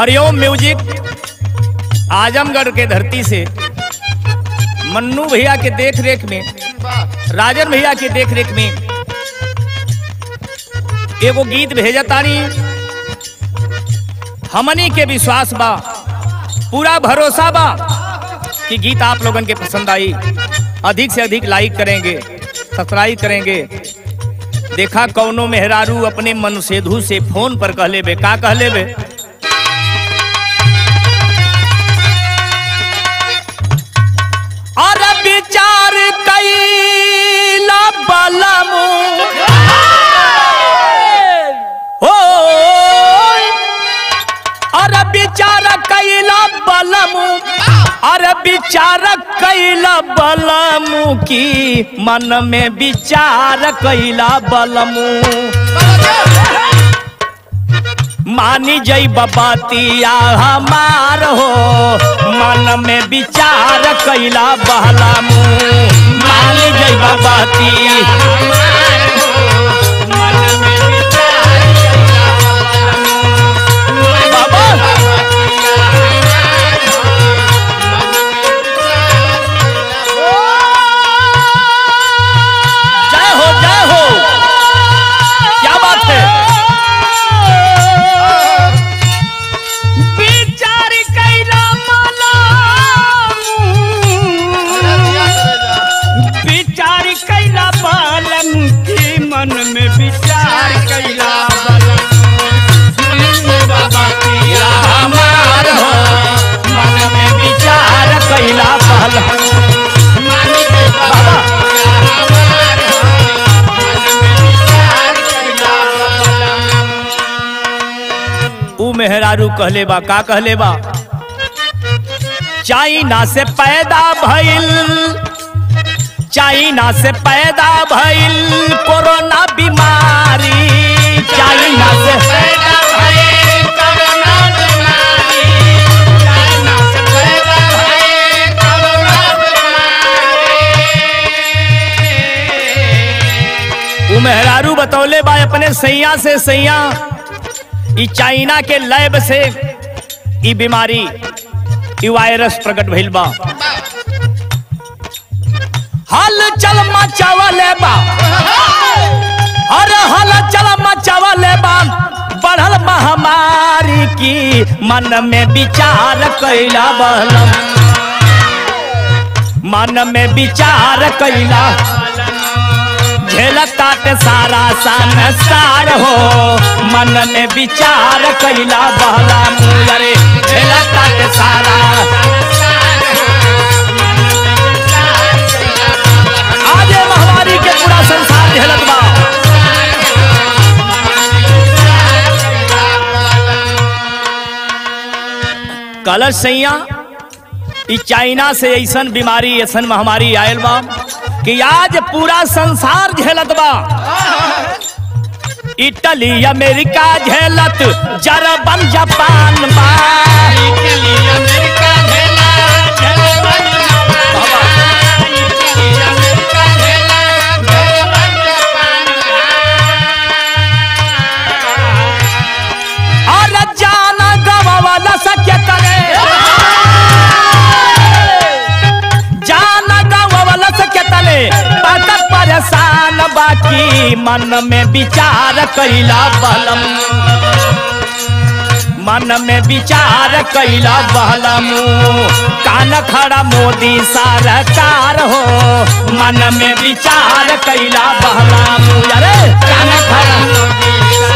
हरिओम music Azamgarh के धरती से मन्नू भैया के देख रेख में राजन भैया के देख रेख में एगो गीत भेजतानी हमनी के विश्वास बा पूरा भरोसा बा कि गीत आप लोगन के पसंद आई अधिक से अधिक लाइक करेंगे सब्सक्राइब करेंगे देखा कौनो मेहरारू अपने मन सेधु से फोन पर कह लेबे का कह लेबे और विचार कैला बलमु हो और विचार कैला बलमु और विचार कैला बलमु की मन में विचार कैला बलमु मानी जई बबातिया हमार हो मन में विचार कैला बहला मुँह मानी जई बबाती बाबा जय हो जय हो क्या बात है विचार कैला विचार कैला बालन की मन में विचार कैला हमार हो मन में विचार कैला बालन ऊ मेहरारू कहले बा का कहले बा चाइना से पैदा भइल चाइना से पैदा भइल कोरोना बीमारी चाइना से पैदा भइल कोरोना बीमारी चाइना से पैदा भइल कोरोना बीमारी ऊ मेहरारू बतौले बा अपने सैया से सैया ई चाइना के लैब से ई बीमारी ई वायरस प्रकट भइल बा हल चल मचावले बा अरे हल चल मचावले बा बढ़ल महामारी की मन में विचार कैला बहलम मन में विचार कैला झेलतात सारा संसार हो मन में विचार कैला बहला मुरे झेलतात सारा आज ये महामारी के पूरा संसार झेलत बा कलश सैया ई चाइना से ऐसन बीमारी ऐसन महामारी आयल बा कि आज पूरा संसार झेलत बा इटली अमेरिका झेलत जर्मन जापान बा और जाना गवावाला सके तने जाना गवावाला सके तने पाकर परेशान बाकी मन में विचार कैला बलम मन में विचार कैला बहलम कान खड़ा मोदी सरकार हो मन में विचार कैला बहलम अरे कान खड़ा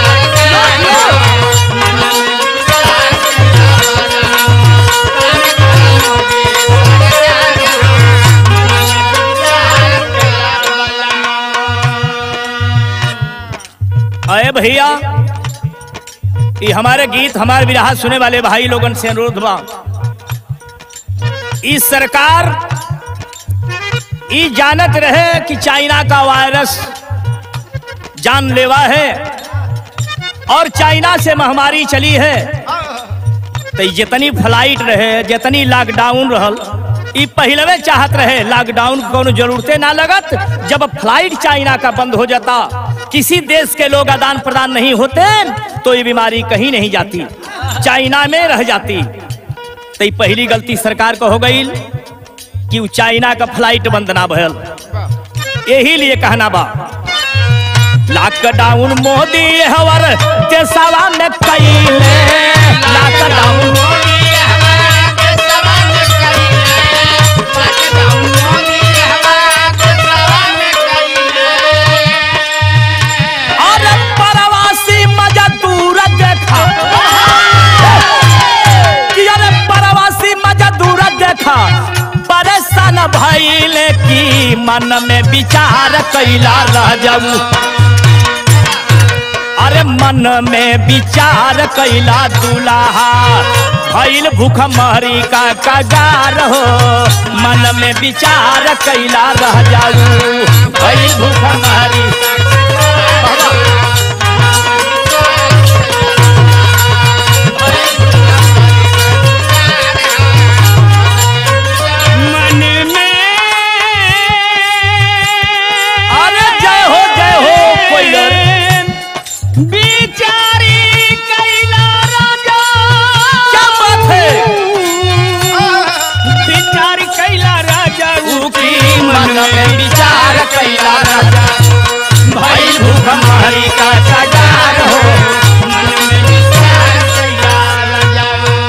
अरे भैया ये हमारे गीत हमारे विराह सुने वाले भाई लोगन से अनुरोध बा इस सरकार ई जानत रहे कि चाइना का वायरस जानलेवा है और चाइना से महामारी चली है तो ई जितनी फ्लाइट रहे जितनी लॉकडाउन रहल ई पहलवे चाहत रहे लॉकडाउन को कोनो जरूरते ना लगत जब फ्लाइट चाइना का बंद हो जाता किसी देश के लोग आदान प्रदान नहीं होते तो ये बीमारी कहीं नहीं जाती चाइना में रह जाती तो ई पहली गलती सरकार को हो गई कि उ चाइना का फ्लाइट बंद ना भयल यही लिए कहना बा लॉकडाउन मोदी हवर देशवा में कैले लॉकडाउन और प्रवासी मजदूर देखा कि अरे प्रवासी मजदूर देखा परेशान भइले की मन में विचार कैला रह जाऊ अरे मन में विचार कैला दुलाहा भइल भूख मरी का कगार हो मन में विचार कैला रह जाऊ भइल भूख मरी मन में अरे जय हो जय हो कोइलर बिचारी कैला राजा क्या बात है बिचारी कैला राजा की मन में विचार कैला राजा भाई भूख हमारी का कगार हो मन में विचार कैला राजा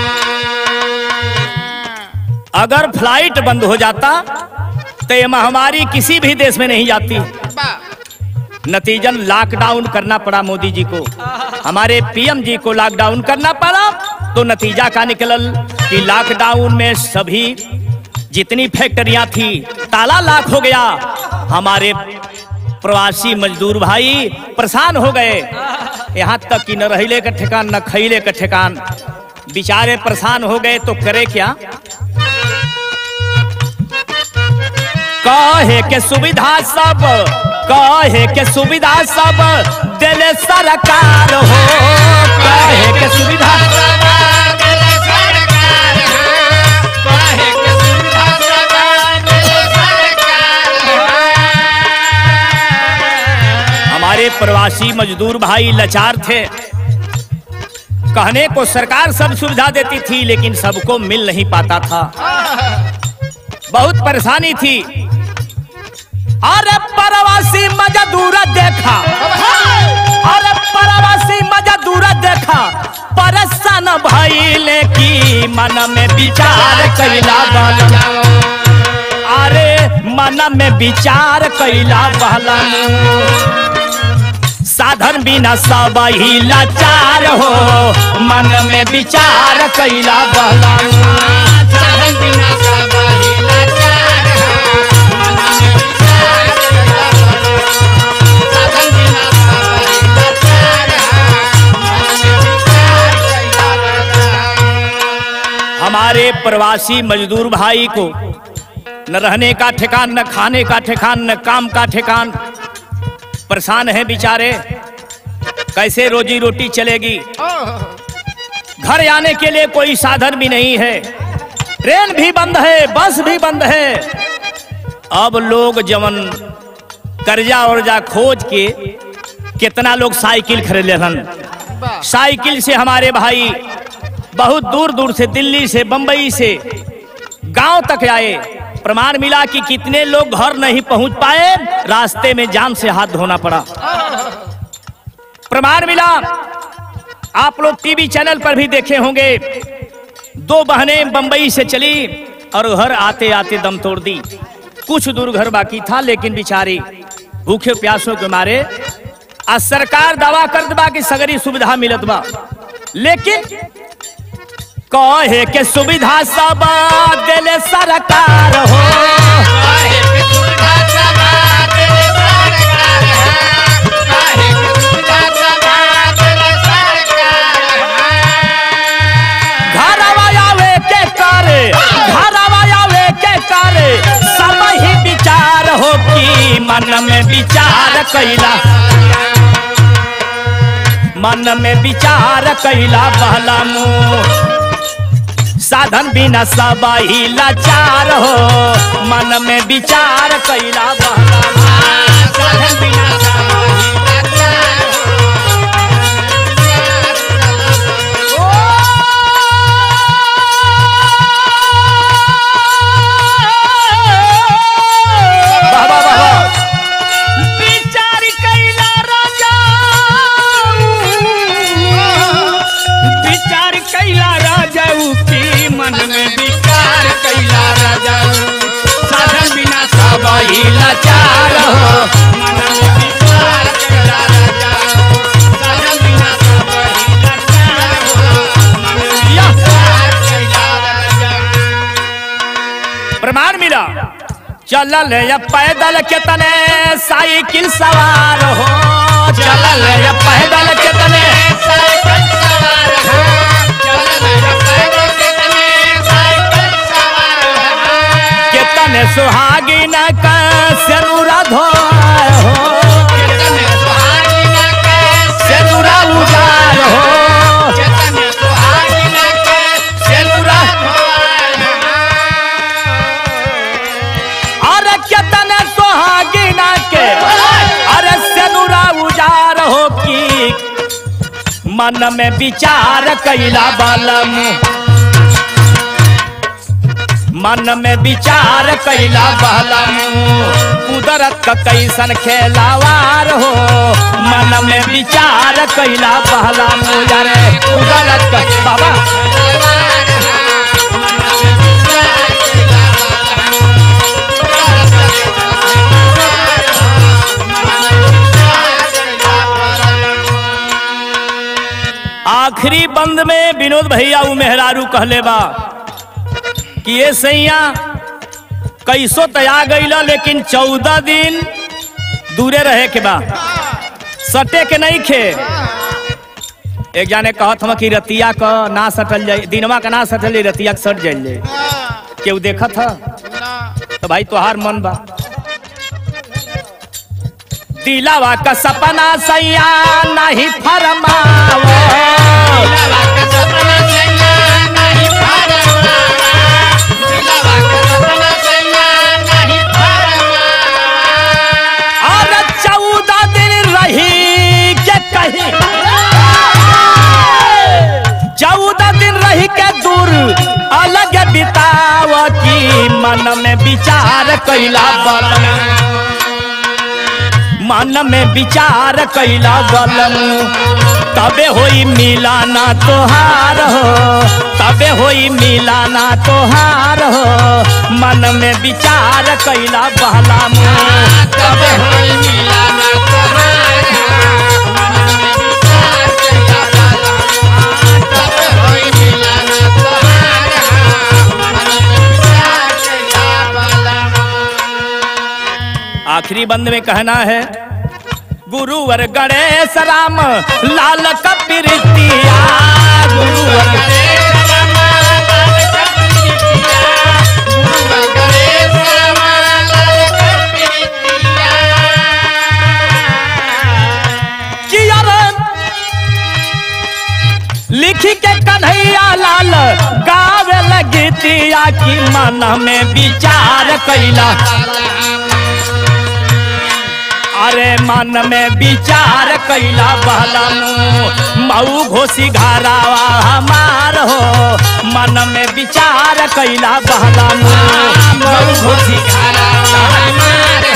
अगर फ्लाइट बंद हो जाता तो ये महामारी किसी भी देश में नहीं जाती नतीजन लॉकडाउन करना पड़ा मोदी जी को हमारे पीएम जी को लॉकडाउन करना पड़ा तो नतीजा का निकलल कि लॉकडाउन में सभी जितनी फैक्ट्रियां थी ताला लाख हो गया हमारे प्रवासी मजदूर भाई परेशान हो गए यहाँ तक कि न रहिले का ठिकान न खैले का ठिकान बेचारे परेशान हो गए तो करे क्या कहे के सुविधा सब कहे के सुविधा सब दिले सरकार हो कहे के सुविधा हमारे प्रवासी मजदूर भाई लाचार थे कहने को सरकार सब सुविधा देती थी लेकिन सबको मिल नहीं पाता था बहुत परेशानी थी अरे प्रवासी मजदूर देखा अरे प्रवासी मजदूर देखा परेशान भइले की मन में विचार कैला बल अरे मन में विचार कैला बहलन साधन बिना सब ही लाचार हो मन में विचार कैला बहलन हमारे प्रवासी मजदूर भाई को न रहने का ठिकान न खाने का ठिकान न काम का ठिकान परेशान है बेचारे कैसे रोजी रोटी चलेगी घर आने के लिए कोई साधन भी नहीं है ट्रेन भी बंद है बस भी बंद है अब लोग जवन कर्जा उर्जा खोज के कितना लोग साइकिल खरीद लेहन साइकिल से हमारे भाई बहुत दूर दूर से दिल्ली से बंबई से गांव तक आए प्रमाण मिला कि कितने लोग घर नहीं पहुंच पाए रास्ते में जान से हाथ धोना पड़ा प्रमाण मिला आप लोग टीवी चैनल पर भी देखे होंगे दो बहनें बंबई से चली और घर आते आते दम तोड़ दी कुछ दूर घर बाकी था लेकिन बिचारी भूखे प्यासों के मारे आ सरकार दावा कर बा कि सगरी सुविधा मिलत बा लेकिन कहे के सुविधा सब दिले सरकार हो घरवा आवे के करे घरवा आवे के करे सब ही विचार हो कि मन में विचार कैला मन में विचार कैला बहला मुँह साधन बिना सब ही लाचार हो मन में विचार कैला बहला साधन बिना सब ही लाचार हो। प्रमाण मिला चलल या पैदल के तने साइकिल सवार हो चलल या पैदल के तने साइकिल सवार हो चलल पैदल कितने साइकिल सवार हो के तने सुहागिन का सेनुरा धोए हो कितने सुहागिन के सेनुरा उजाड़ हो कितने सुहागिन के सेनुरा अरे के तने सुहागिन के अरे सेनुरा उजाड़ हो की मन में विचार कैला बलम मन में विचार कैला बलम कुदरत का कैसन खेलावार हो मन में विचार कैला बलम यारे कुदरत का बाबा आखिरी बंद में विनोद भैया उ मेहरारू कहले बा कि ये सैया कैसो तया गईला लेकिन चौदह दिन दूरे रहे के बा सटे के नहीं खे एक जाने कहत हम कि रतिया क ना सटल जाए दिनवा का ना सटल जाए रतिया के सट जाइल जाए केहू देखत ह तो भाई तोहार मन बा दिलावा का सपना सैया नहीं फरमावो और चौदह दिन रही के कहीं चौदह दिन रही के दूर अलग बिताव की मन में विचार कैला बलम मन में विचार कैला बलम तबे होई मिलाना तोहार हो तबे होई मिलाना तोहार हो मन में विचार कैला बहला तबे आखिरी बंद में कहना है गुरुवर गणेश राम लाल कपिरितिया गुरुवर कि यार लिखी के कन्हैया लाल गावे लगतिया की मन में विचार कैला अरे मन में विचार कैला बहलम मऊ घोसी घरावा हमार हो मन में विचार कैला बहलम मऊ घोसी घरावा